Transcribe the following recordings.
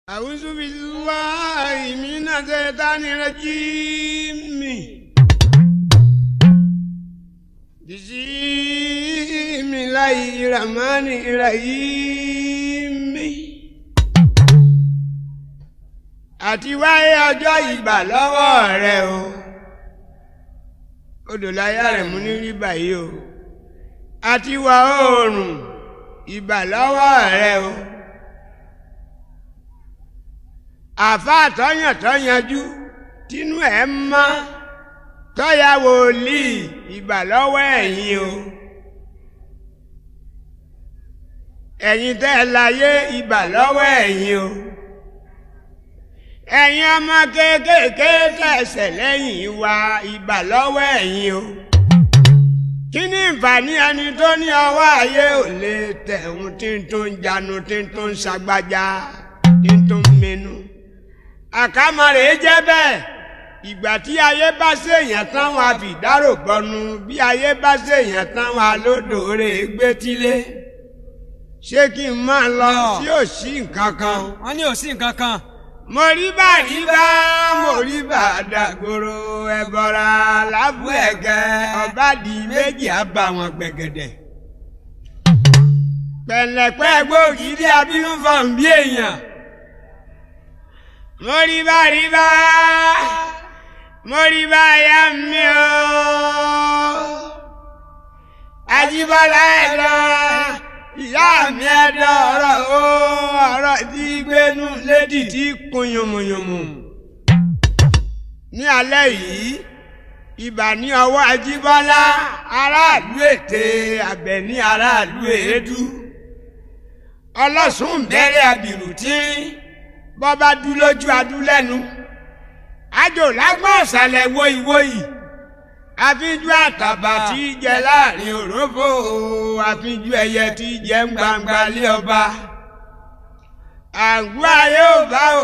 أعوذ بالله من الشيطان الرجيم بسم الله الرحمن الرحيم àti wáyé ọjọ́ ìgbà lọ́wọ́ rẹ o odò láyà rẹ̀ mú ní rí báyìí o àti wà oòrùn ìgbà lọ́wọ́ rẹ o. àfáà tọ́yàn tọ́yanjú tínú ẹ̀ mọ́ tọ́ya wòlíì ìgbà lọ́wọ́ ẹ̀yin o ẹ̀yin tẹ́ ẹ láyé ìgbà lọ́wọ́ ẹ̀yin o ẹ̀yin ọmọ kéékèèké tẹ̀sẹ̀ lẹ́yìn wa ìgbà lọ́wọ́ ẹ̀yin o kí ni ìfàní ẹni tó ní ọwọ́ ayé ò lè tẹ̀hún tí ń tó ń janu tí ń tó ń ṣagbájá tí ń tó ń mẹnu àkàmọ̀rẹ̀ jẹ́ bẹ́ẹ̀ ìgbà tí ayé bá ṣèyàn tán wọn a fi dárò gbọnu bí ayé bá ṣèyàn tán wọn a lódòore gbétílé ṣé kí n máa lọ tí ò sí nǹkan kan. wọ́n ní ò sí nǹkan kan. mo rí bá rí bá mo rí bá dàgbòrò ẹ̀bọ̀ra lábú ẹ̀gẹ́ ọ̀bádì méjì á bá wọn gbẹ̀gẹ̀dẹ̀. pẹ̀lẹ́pẹ́ gbòógì dé abínú fọ̀n bí èèyàn moriba riba moriba ya mi o Ajíbọ́lá ẹ̀dá ìyá mi ẹ̀dá ọ̀rọ̀ o ọ̀rọ̀ tí gbénú lédì tí kun yùmùyùmù ní alẹ́ yìí ibà ní ọwọ́ Ajíbọ́lá aráàlú ètè Àbẹ̀ní aráàlú èédú ọlọ́sùn bẹ̀rẹ̀ àbìrù tí bọ́ba dú lójú adú lẹ́nu àjò lágbọ́n ọ̀sàlẹ̀ wóyíwóyí àfijú àtàbà tí í jẹ láàrin òrófò àfijú ẹyẹ tí í jẹ ń gbangba lé ọba àgọ́ ayé ò bá o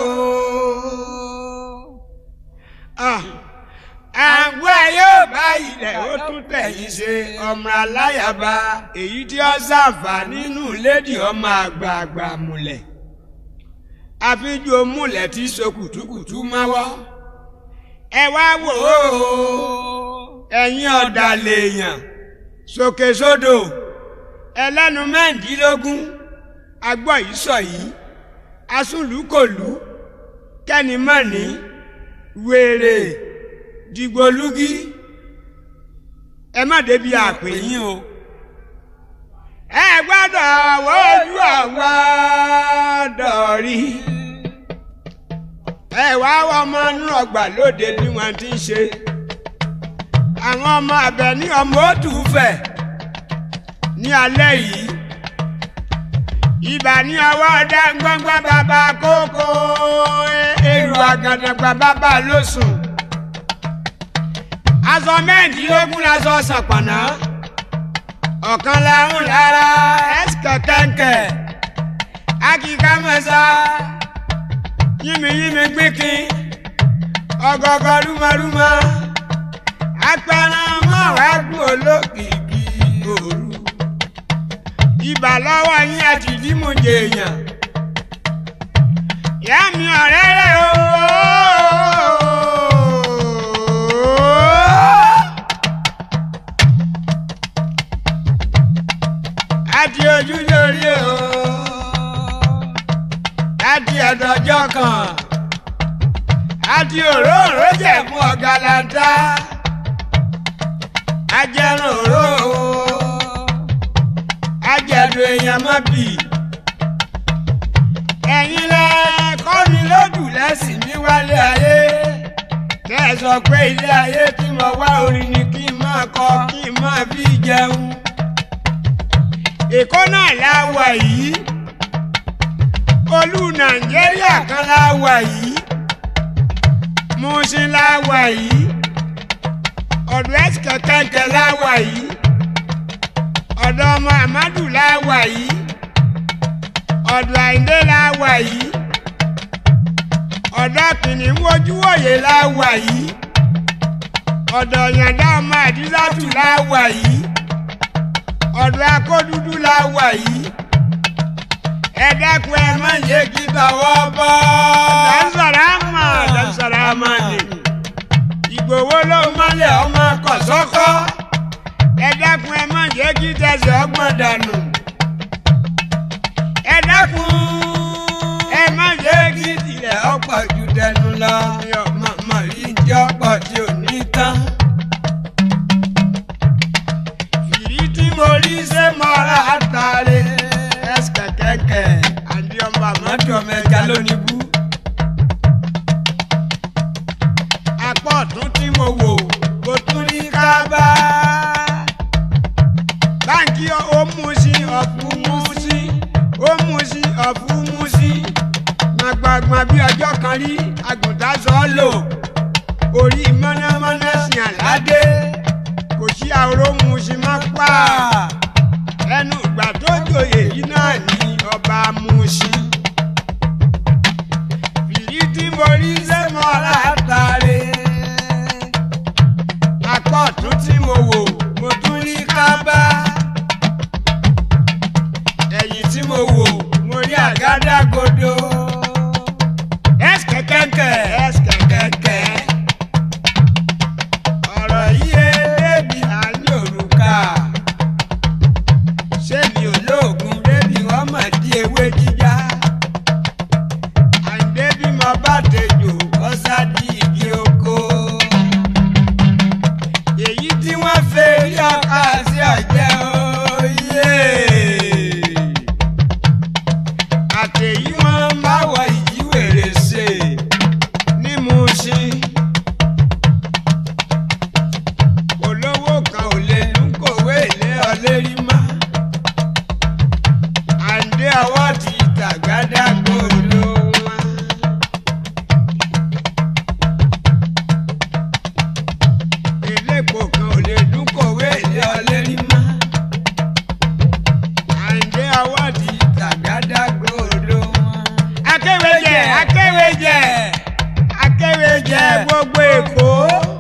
àgọ́ ayé ò bá ilẹ̀ ó tún tẹ̀yìn ṣe ọmọ aláyàbá èyí tí ó ṣàǹfà nínú lédi ọmọ àgbààgbà múlẹ̀ àfijù omúlẹ̀ tí so kùtùkùtù máwọ́. ẹ wá wò ó ẹ̀yin ọ̀dàlẹ̀ èèyàn sókè sódò ẹlẹ́nu mẹ́ǹdínlógún agbọ́ yìí sọ yìí asúlùkòlù kẹ́nìmọ́ni wèrè dìgbòlúgí ẹ má débi àpè yín o ẹ gbọ́dọ̀ wojú àwọn dọ̀rí. ẹ wá ọmọ inú ọgbà lóde bí wọ́n ti ń ṣe. àwọn ọmọ abẹ ní ọmọ òtúfẹ̀ ní alẹ́ yìí. ibà ní ọwọ́ ọdẹ gbọ́ngbọ́n bàbá kókó èrò àgàdàgbà bàbá lóṣùn. aṣọ mẹ́rìndínlógún la sọ ṣàpànà ọ̀kan làwọn lára ẹ̀sìkọ̀ kẹ̀kẹ́ akíká mẹ́sà yínmiyínmi gbíkin ọgọgọ rúmọrúmọ apẹran mọ́wàá gùn olókìkí òru ibà lọ́wọ́ yín àti dímújẹ èèyàn ìyá mi ọ̀rẹ́ rẹ̀ ooo. láti ojú lórí o láti ọ̀dọ̀jọ́ kan láti òróòró jẹ̀mú ọ̀gàlàntà ajẹ́rùn òró o ajẹ̀dùn èèyàn má bì ẹ̀yin lẹ kọ́ mi lódù lẹ́sìn mi wálé ayé kẹ́ ẹ sọ pé ilé ayé tí mo wá orin ni kí n máa kọ kí n máa fi jẹun èkó náà la wà yìí olú nàìjíríà kan la wà yìí Mùṣín la wà yìí ọ̀dọ̀ ẹ̀sìkẹ̀ kẹ̀kẹ́ la wà yìí ọ̀dọ̀ ọmọ amadu la wà yìí ọ̀dọ̀ àyíndé la wà yìí ọ̀dọ̀ kìnìún wojúwòye la wà yìí ọ̀dọ̀ yàndá ọmọ àdìsátù la wà yìí ọ̀dọ̀ akódúdú la wà yìí ẹ dákun ẹ má má jẹ́ kí tọwọ́ bọ́. dáńsọ̀rọ̀ àmọ́ dáńsọ̀rọ̀ àmọ́ ni ìgbòho ló mọ́lẹ̀ ọmọ kọ̀sọ́kọ́. ẹ dákun ẹ má jẹ́ kí tẹsẹ̀ ọgbọ́n dànù ẹ dákun ẹ má jẹ́ kí tilẹ̀ ilẹ̀ ọ̀pọ̀ ju tẹnu lọ. mi ò mọ̀ mọ̀ rí tí ọ̀pọ̀ tí ò ní tán. fìrí tí mo mo rí ṣé mo ra àtàlẹ́. ẹsẹ̀ kẹ̀kẹ́ àdí ọmọ àmọ́ mọ́tò ọmọ ẹja lónìí bú. apá ọ̀tún tí mo wò mo tún rí kábà. báńkì ó mú sí ọ̀fun mú sí ó mú sí ọ̀fun mú sí gbàgbàgbà bí ọjọ́ kan rí àgùntàn sọ ọ́ lò orí mọ́nàmọ́ná sìn àládé kò sí àrò mú sí má pa ẹnu ìgbà tó jòyè yìí náà ní ọba mú sí fìrí tí mo rí sẹ́mọ́ ra ọ̀la àtàlẹ́. apá ọ̀tún tí mo wò mo tún rí kábà. ẹ̀yìn tí mo wò mo rí àgádá àgádágodo. ẹ̀sìkẹ̀ kẹ̀kẹ́ ẹ̀sìkẹ̀ kẹ̀kẹ́ ọ̀rọ̀ yìí ẹ̀ẹ́dẹ́bì àní òrùka ṣé mi ò lóògùn Bébí wọ́n mọ̀ di ewé jíjá. àǹdẹ́bì mo bá tejò Ọ̀sá di igi oko. èyí tí Tí wọ́n fẹ́ rí ọkà sí ọ̀jẹ̀ oyè. àtẹ̀yí wọn bá Báwo ìjíwèrè ṣe? ní mu sí olówó kan ò lè Lẹ́nu kòwé ilé ọlérí mọ́. àǹdẹ́ ọwọ́ Ọwọ́ ti tàgádágodo wọn. elépo kan ò lè dún Kòwé ilé ọlérí mọ́. àǹdẹ́ ọwọ́ ti Tàgádágodo wọn. akéwéjẹ akéwéjẹ akéwéjẹ gbogbo èkó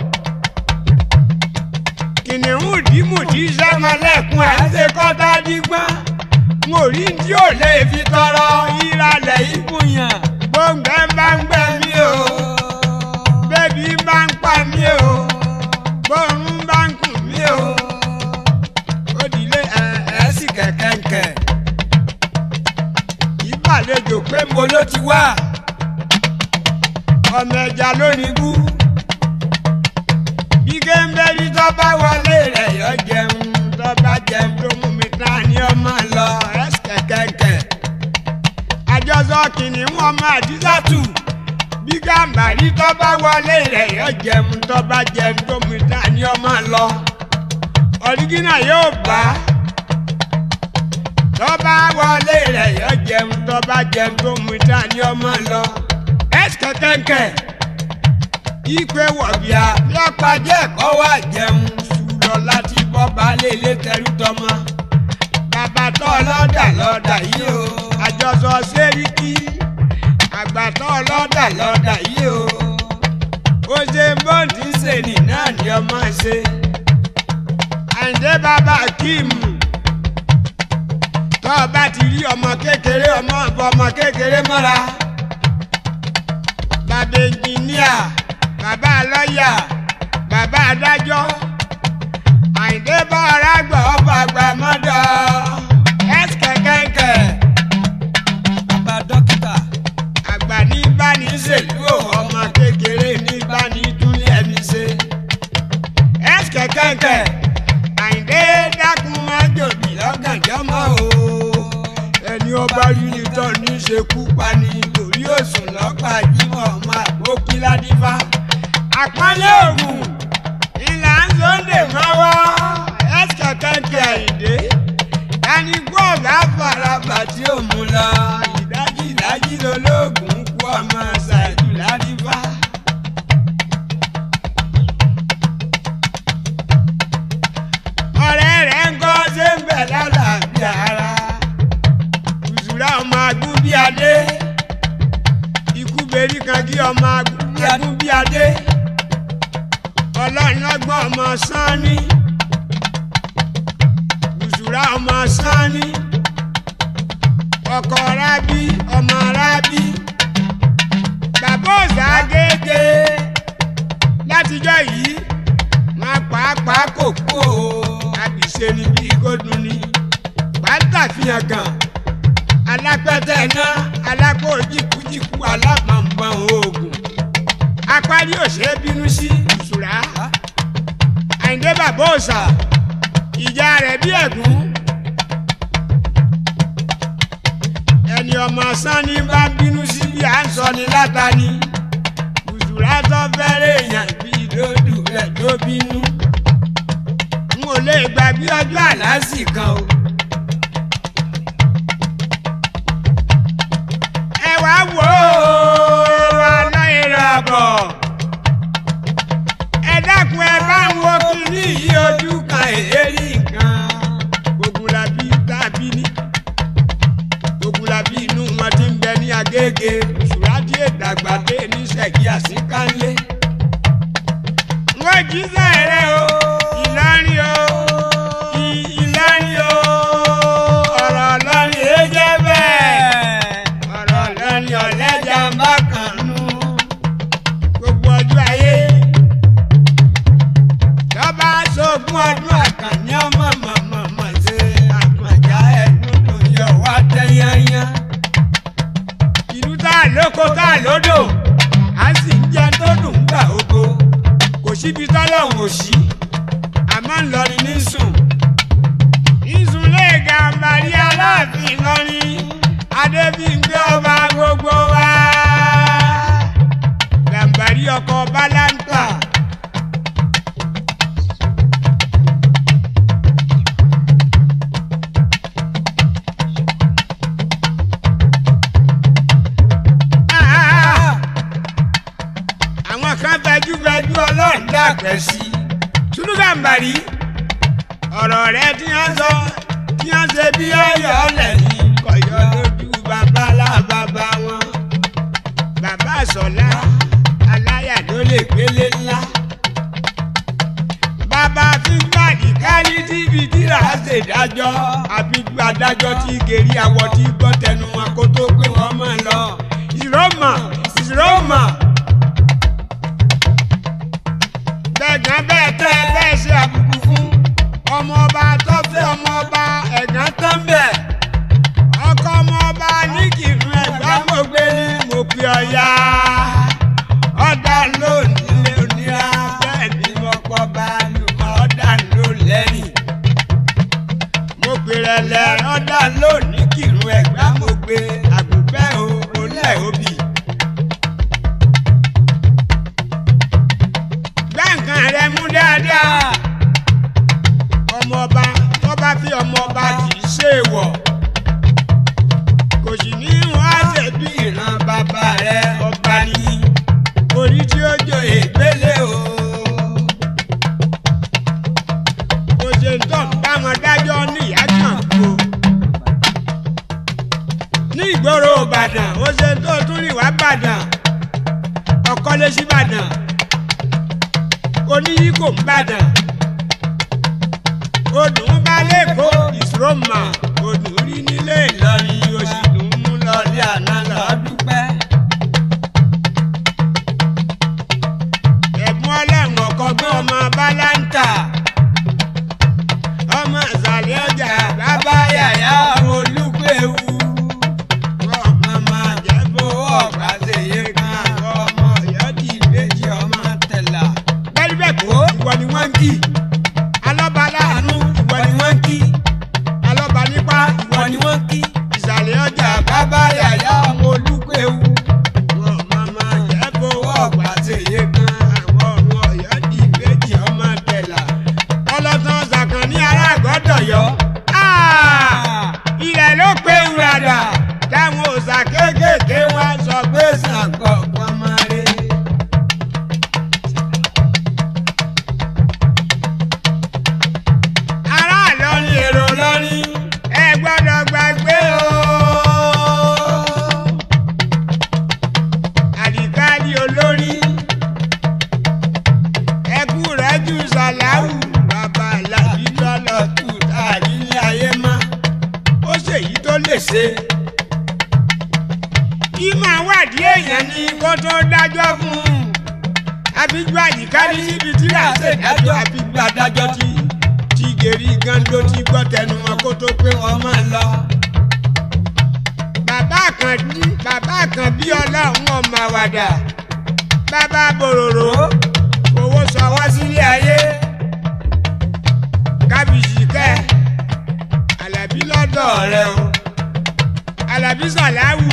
kìnìún dìmùdì sẹmọlẹkùn ẹ ṣe kọta dígbọn mo rí tí ò lè fi tọrọ ìralẹ̀ ìbùyàn gbòǹgbẹ bá ń gbẹ mí o bébí bá ń pa mí o gbòòrùn bá ń kùn mí o ó dilé ẹ ẹ sì kẹkẹkẹ ìbàlejò pé mo Mo ló ti wá. ọmọ ẹja lónìí bú bí géńbẹ́rí tó bá wọlé rẹ̀ yọ jẹun tó bá jẹun tó mú mi tán ni ọmọ lọ ẹsẹ̀ kẹ̀kẹ́ àjọsọ kìnìún ọmọ àdísàtù bí gàmbàrí tó bá wọlé rẹ̀ yọ jẹun tó bá jẹun tó mú mi tán ni ọmọ lọ ọ̀rígínà yóò bá tó bá wọlé rẹ̀ yọ jẹun tó bá jẹun tó mú mi tán ni ọmọ lọ ẹsẹ̀ kẹ̀kẹ́ ìpè wọ̀bìà lọ́pàdé ẹ̀kọ́ wà jẹun ṣùgbọ́n láti bọ́ balẹ̀ ilé tẹrú tọmọ. bàbá tó lọ́dà lọ́dà yìí o àjọsọ sẹ́ríkì àgbà tó lọ́dà lọ́dà yìí o. ó ṣe bọ́ǹdì sèlì náà ni ọmọ ṣe. àǹdé bàbá kíìmù tó o bá ti rí ọmọ kékeré ọmọ ọ̀bọ ọmọ kékeré mọ́ra bàbá ẹnjìníà bàbá lọ́yà bàbá adájọ́ àyìndé bá ọ̀rá gbọ́ ọba àgbà mọ́dọ̀ ẹ̀sìkẹ̀kẹ̀kẹ̀ Bàbá dókítà. àgbà ní báni ṣèlú ò ọmọ kékeré ní báni dúlé ẹni ṣe ẹ̀sìkẹ̀kẹ̀kẹ̀ àyìndé dákun májòbí lọ́gànjọ́ mọ́ o ẹni ọba yìí tọ́ ní ṣekú pani lórí òsùn lọ́pàá jímọ̀ ọmọ àgbókí ládífá àpọ́nlé ògùn ìlà ń sọ́ndè mọ́wọ́ ẹ̀sìkẹ̀kẹ̀kẹ̀ àyìndé ẹni gbọ́ ọ̀gá farabà tí ò mú lọ ìdájí ìdájí lolóògùn kú ọmọ ṣáájú ládífá. ọ̀rẹ́ rẹ̀ ń kọ́ ṣé ń bẹ̀ lálàáfíà ara ìṣúra ọmọ agúnbíadé ikú berí kan kí ọmọ agúnbíadé ọlọ́run ọgbọ́n ọmọ sanni ìṣúra ọmọ sanni ọkọ rábí ọmọ rábí bàbá òsà gègé látijọ́ yìí máa pàápàá kò kú o àbíṣe ni bí gòdùn ni pátá fihàn gan alápẹ̀tẹ̀ náà alápò jìkújìkú alápàǹpàǹ oògùn apárí òṣèré bínú sí ìṣúra àyìndé bàbá òsà ìjà rẹ̀ bí ẹ̀gún ẹni ọmọ sanni bá bínú sí bí à ń sọ ni látàní ìṣúra tó fẹ́rẹ̀ èèyàn bí lódù rẹ̀ tó bínú n ò lè gbàgbé ọjọ́ àlásì kan o. ẹ wá wò ó wà láyé rà bọ̀ ẹ dákun ẹ bá ń wo kínní yìí ojú kan èérí nǹkan ogun la bí tàbí ní ogun la bí inú wọn ti ń bẹ ní agége ṣùgbọ́n ìdàgbà dé ní ṣẹ́gi àsìkánlé wọ́n jí sẹ́rẹ̀ o ìlọrin o ì- ìlọrin o ọ̀rọ̀ lọ́rin ẹ jẹ́ bẹ́ẹ̀ ọ̀rọ̀ lọ́rin ọ̀lẹ́jà ń bá kàn nù gbogbo ọjọ́ ayé lọ́ba sógun ọdún àkànní ọmọ mọ̀mọ́mọ́ ṣe àpọ̀já ẹ̀dùn tó yọ wá tẹ́yányá ìlú tá a lóko tá a lódò a sì ń jẹ tó dùn ún gbà oko kò síbi tọ́lọ́hún ò sí àmọ́ ńlọrin ní sùn ìsùn lè ga mbàrí aláàfin lọ́rin adébíyìngbé ọba gbogbo wa gàmbàrí ọkọ̀ bálántà. Ah! àwọn kan gbajúgbajú ọlọ́run dàgbẹ́ sí i. túlùgàmbàrí ọ̀rọ̀ rẹ tí wọ́n sọ tí wọ́n ṣe bí ọyọ̀ ọ̀lẹ̀ ní kọ̀yọ́ lójú babalá bàbá wọn. bàbá sọ̀lá aláyà ló lè gbélé ńlá. bàbá fígbàdì kárí tíbi tíra ṣèdájọ́ àbí adájọ́ tí gèrí àwọ̀ tí gbọ́ tẹnu wọn kó tó pé wọ́n mọ̀ lọ. ìrọ́mà ìrọ́mà gbẹ̀gàn bẹ́ẹ̀ tẹ́ ẹ bẹ́ẹ̀ ṣe àbùkù fún ọmọọba tó fẹ́ ọmọọba ẹ̀gán tán bẹ̀ ọkọ ọmọọba ní kìrún ẹ̀gbá mo gbé ní mo pè ọ̀yà ọ̀dà lónìí lé onírà bẹ́ẹ̀ ni mo pọ̀ bá lùmọ̀ ọ̀dà ló lẹ́yìn mo pè rẹ̀ lẹ̀ ọ̀dà lónìí kìrún ẹ̀gbá mo gbé àgùnbẹ́ o olẹ́ òbí. gbẹ̀ǹkan rẹ mú dáadáa. ọmọọba tó bá fi ọmọọba kì í ṣe wọ̀. kò sì ní wọ́n á ṣe bí ìran bàbá rẹ ọba ní. orí tí ó jọ ègbélé o. kò ṣe ń tọ́ báwọn dájọ́ ní ìyá kan kú. ní ìgboro ìbàdàn ó ṣe tó tún rí wá bàdàn ọkọ́lé sí bàdàn oníyí kò ń bàdàn odùn bá lẹ́kọ̀ọ́ ìṣòròmà odùn rí nílé ìlọrin oṣù dùn mú lọlé àná lọ dúpẹ́. ẹ̀bùn ọlọ́run ọ̀kọ́gbọ́n ọmọ báláńtà ọmọ ìsàlẹ̀ ọjà bàbá yàyà olúgbèwú ọmọ máa jẹ́ bó ọ̀gbà ṣèyí kan ọmọ ìyọ́dì méjì ọmọ tẹ̀lá bẹ́ẹ̀ kó ìwọ ni wọ́n ń kì alọ́ba láàánú ìwọ ni wọ́n ń kì alọ́ba nípa ìwọ ni wọ́n ń kì ìsàlẹ̀ ọjà bàbá yàyà ọmọ olúgbèwú wọn màmá jẹ́ kó ọ̀gbà ṣèyí kan àwọn ọmọ ìyọ́dì méjì ọmọ tẹ̀lá ọlọ́tàn ṣàkàn ní ará àgọ́dọ̀ yọ. ilẹ̀ ló pé ìràdà táwọn òòṣà kéékèèké wá sọ pé Ṣàngó kan máa rí. ará lọ́rin èrò lọ́rin ẹ gbọ́dọ̀ gbàgbé o. àdìkáàdì olórí ẹkú rẹ jù sàláwù bàbá làbí lọ́lọ́ tù táàrí ilé ayé má ó ṣèyí tó lè ṣe kí máa wádìí èèyàn ní kó tó dájọ́ fún un àbíjú àyíkárí síbi tí a ṣe dájọ́ àbíjú adájọ́ tí tí gèrí gando ti gbọ́ tẹnu wọn kó tó pé wọ́n máa lọ. bàbá kan bí bàbá kan bí ọlọ́run ọmọ àwàdà bàbá bòròrò owó sọwọ́ sílé ayé kábíyì kẹ́ alábí lọ́dọ̀ rẹ o alábí sàláwù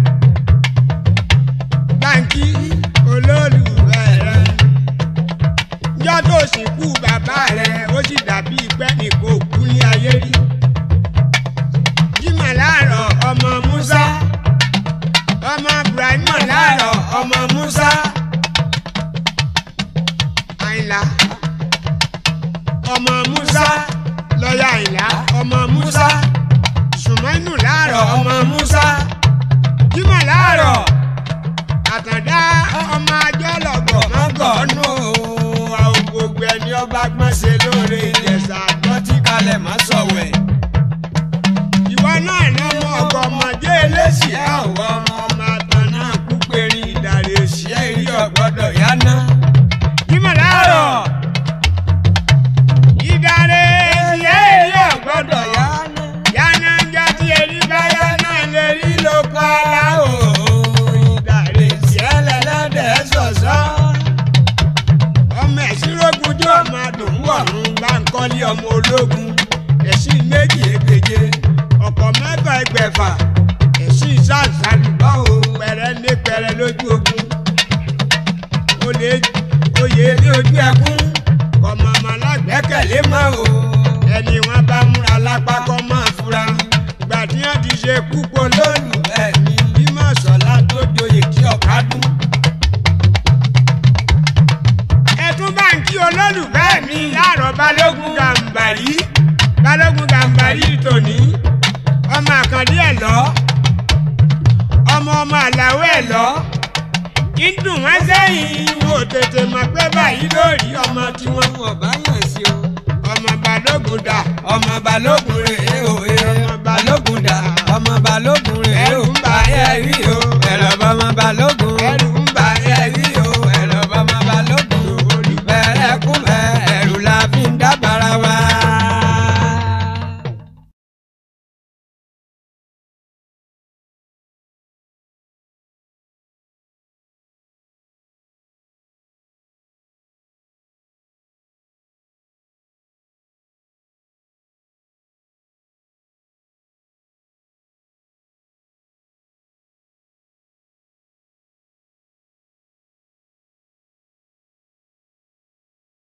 báńkì olólùfẹ́ rẹ njọ́ tó sìnkú bàbá rẹ ó sì dàbí pẹ́ nìkan òkú ní ayé rí jimá láàárọ̀ ọmọ musa ọmọ ibrahima láàárọ̀ ọmọ musa àyìnlá ọmọ musa lọ́yà àyìnlá ọmọ musa sùmẹ́nù láàárọ̀ ọmọ musa jimá láàárọ̀ àtàndá ọmọ ajọ́lọ̀gbọ̀ mọ́gọ́nù àwọn gbogbo ẹni ọba gbọ́n ṣe lóore ìjẹ̀ṣà àgbọ̀tí kalẹ̀ má sọ̀wẹ̀. ìwọ náà ní ọmọ ọgọ ọmọdé eléṣì ẹ ọwọ ọmọ ọmọ àtàn náà kú péré ìdàrí òṣì ẹ rí ọgbọdọ yáná. jimá láàárọ̀ ìdàrí òṣì ẹ rí ọgbọdọ yáná. yáná ń jẹ́ tí erí bá yáná lè rí lóko ara o. ìdàrí òṣì ẹ lẹ́lẹ́dẹ̀ sọ̀sọ́. ọmọ ẹ̀sìn rógun jẹ́ ọmọ àdùnwọ̀rùn bá ń kọ́lé ọmọ ológun ẹ̀sìn méjì ègbèje ọ̀pọ̀ mẹ́fà ẹgbẹ̀fà ẹ̀sìn sàǹsàlùbọ̀ o pẹ̀rẹ́ ní pẹ̀rẹ́ lójú ogun olè oyè ní ojú ẹkún kọ̀mọ̀mọ̀ lágbẹ́kẹ̀lé mọ́ o ẹni wọn bá múra lápá kọ́ máa fura ìgbà tí wọ́n ti ṣe púpọ̀ lónìí ẹ̀mí bímọ sọ̀lá tó joyè kí ọ̀ká dùn. ẹ̀tún báńkì olólùfẹ́ mi láàrọ̀ balógun gàǹbàrí balógun gàǹbàrí tòní ọmọ àkàndí ẹ̀ lọ ọmọ ọmọ àlàó ẹ̀ lọ ìdùn wọn sẹ́yìn wò tètè mọ̀ pé báyìí lórí ọmọ tí wọ́n wọ̀ bá yàn sí o ọmọ balógun dà ọmọ balógun rèé o ọmọ balógun dà ọmọ balógun rèé o Ẹ̀rù ń bà ayé rí o ẹ̀rọ ọmọ balógun.